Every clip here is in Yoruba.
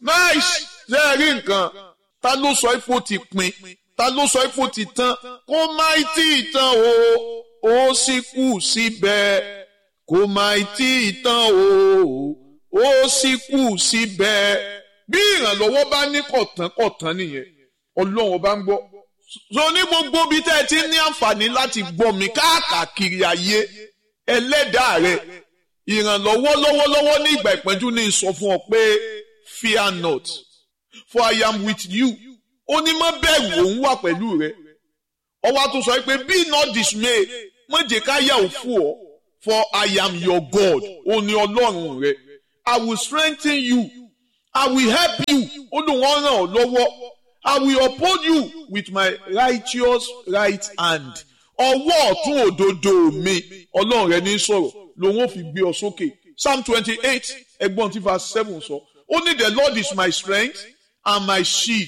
nice ṣe é rí nǹkan ta ló sọ ipò ti pin ta ló sọ ipò ti tán kó má tí ì tán o ó sì kù síbẹ̀ kó má tí ì tán o ó sì kù síbẹ̀ bí ìrànlọ́wọ́ bá ní kọ̀tán kọ̀tán nìyẹn ọlọ́run bá ń gbọ́ so ní gbogbo bí tẹ́ ẹ ti ní àǹfààní láti gbọ́ mi káàkiri ayé ẹlẹ́dàá rẹ ìrànlọ́wọ́ lọ́wọ́lọ́wọ́ ní ìgbà ìpẹ́jú ní sọ fún ọ pé fear not for I am with you ó ní má bẹ̀rù òun wà pẹ̀lú rẹ ọwọ́ tó sọ pé be not dismay má jẹ́ ká yà ó fún ọ for I am your God ó ní ọlọ́run rẹ I will strengthen you I will help you ó lóun ràn ọ́ lọ́wọ́ I will uphold you with my righteous right hand ọwọ́ ọ̀tún òdodo mi ọlọ́run rẹ ní sọ̀rọ̀ lòun ò fi gbé ọ sókè psalm twenty eight ẹgbọ́n tí verse seven sọ ó ní the lord is my strength and my shield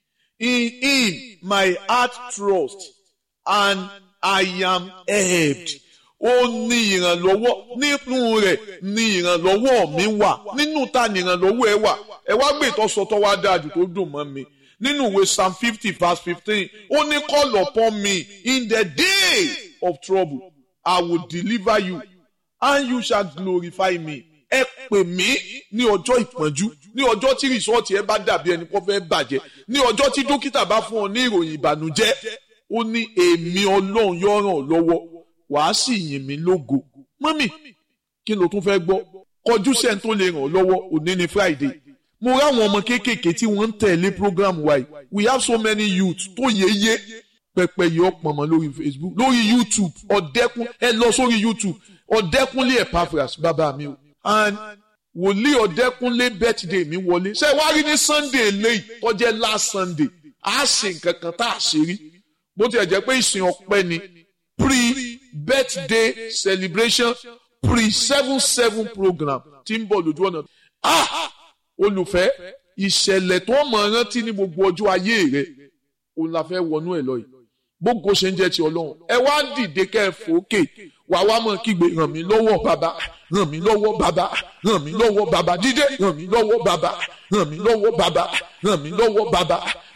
in him my heart trust and I am helped ó ní ìrànlọ́wọ́ nínú rẹ̀ ní ìrànlọ́wọ́ mi wà nínú ta ní ìrànlọ́wọ́ ẹ wà ẹ wá gbé ìtọ́sọtọ́ wá dájú tó dùn mọ́ mi nínú ìwé psalm fifty verse fifteen ó ní call upon me in the day of trouble I will deliver you and you shall glorify me. ẹ pè mí ní ọjọ́ ìpọ́njú ní ọjọ́ tí rìsọ́ọ̀tì ẹ bá dàbí ẹni kó fẹ́ bàjẹ́ ní ọjọ́ tí dókítà bá fún ọ ní ìròyìn ìbànújẹ́ ó ní èmi ọlọ́run yóò ràn ọ́ lọ́wọ́ wàá sì yìn mí lógo mọ́mì kí ló tún fẹ́ gbọ́ kọjú sẹ́ni tó lè ràn ọ́ lọ́wọ́ òní ni Friday mo ráwọn ọmọ kéékèèké tí wọ́n ń tẹ̀lé program wa yìí we have so many youth tó yéye pẹpẹ yìí ọpọmọ lórí Facebook lórí YouTube ọ̀dẹ́kun ẹ lọ sórí YouTube ọ̀dẹ́kunlé Epaphras bàbá mi o and wòlíì ọ̀dẹ́kunlé birthday mi wọlé ṣé wàá rí ní Sunday lẹ́yìn tó jẹ́ last Sunday a ṣe nǹkan kan tá a ṣe rí bó tilẹ̀ jẹ́ pé ìsìn ọpẹ́ ni pre-birthday celebration pre-seven seven program tí ń bọ̀ lójú ọ̀nà ah olùfẹ́ ìṣẹ̀lẹ̀ tó mọ̀ rántí ní gbogbo ọjọ́ ayé rẹ̀ òun la fẹ́ wọnú ẹ̀ lọ yìí gbogbo ṣe ń jẹ́ ti ọlọ́run ẹ wá dìde kẹ́ ẹ fòókè wà wá mọ̀ kígbe ràn mí lọ́wọ́ bàbá ràn mí lọ́wọ́ bàbá ràn mí lọ́wọ́ bàbá dídé ràn mí lọ́wọ́ bàbá ràn mí lọ́wọ́ bàbá ràn mí lọ́wọ́ bàbá